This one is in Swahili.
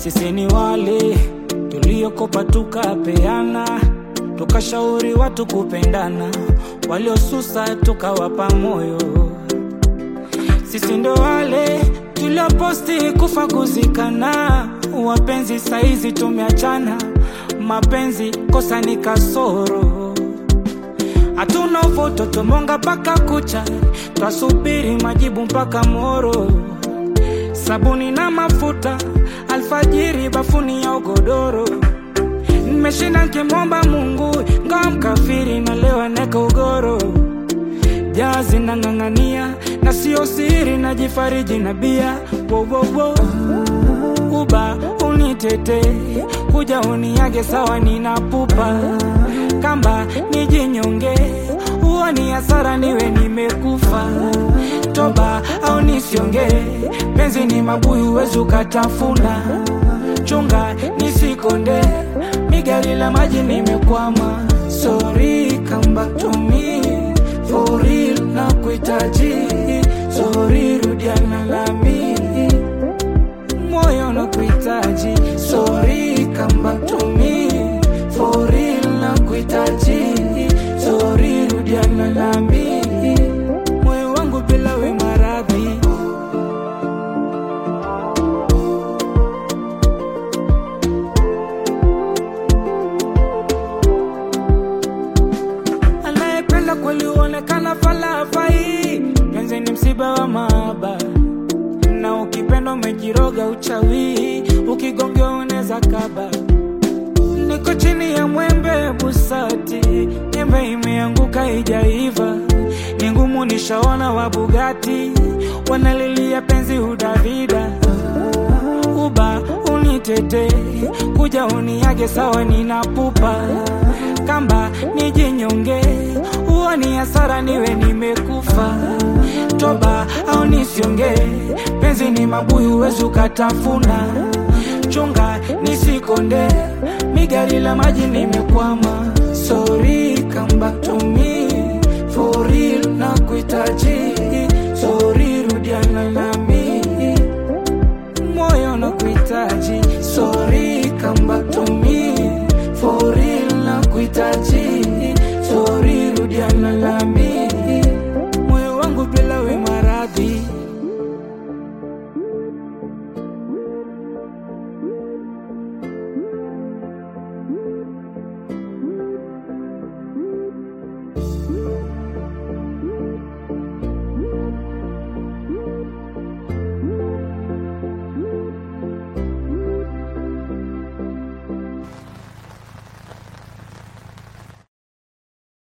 Sisi ni wale tuliokopa tukapeana, tukashauri watu kupendana, waliosusa tukawapa moyo. Sisi ndo wale tulioposti kufa kuzikana, wapenzi saizi tumeachana, mapenzi kosa ni kasoro. Hatuna uvoto tumonga mpaka kucha, twasubiri majibu mpaka moro. Sabuni na mafuta alfajiri, bafuni ya ugodoro. Nimeshinda nkimwomba Mungu, ngawa mkafiri na leo neka ugoro. Jazi nang'ang'ania na sio siri, najifariji na bia wo, wo, wo. Uba unitete kuja uniage sawa, ninapupa kamba nijinyonge, huo ni hasara, niwe nimekufa. Toba au nisionge, penzi ni mabuyu, wezi ukatafuna. Chunga nisikonde, migari la maji nimekwama. Sorry, come back to me for real, na kuhitaji. Sorry, rudiana nami moyo na kuhitaji. Sorry, come back to me for real, na kuhitaji. Sorry, rudiana nami moyo wangu bila we maradhi. Anayependa kweli huonekana falafai, penzi ni msiba wa mahaba na ukipenda umejiroga uchawi, ukigongea unaweza kaba. Niko chini ya mwembe busati, nyembe imeanguka ijaiva, ni ngumu nishaona wa Bugatti wanalilia penzi udavida. Uba unitete kuja uniage sawa, ninapupa kamba nijinyonge, huo ni hasara, niwe nimekufa. Toba au nisionge, penzi ni mabuyu, wezi ukatafuna. Chunga nisikonde, migari la maji nimekwama. Sorry, come back to me for real,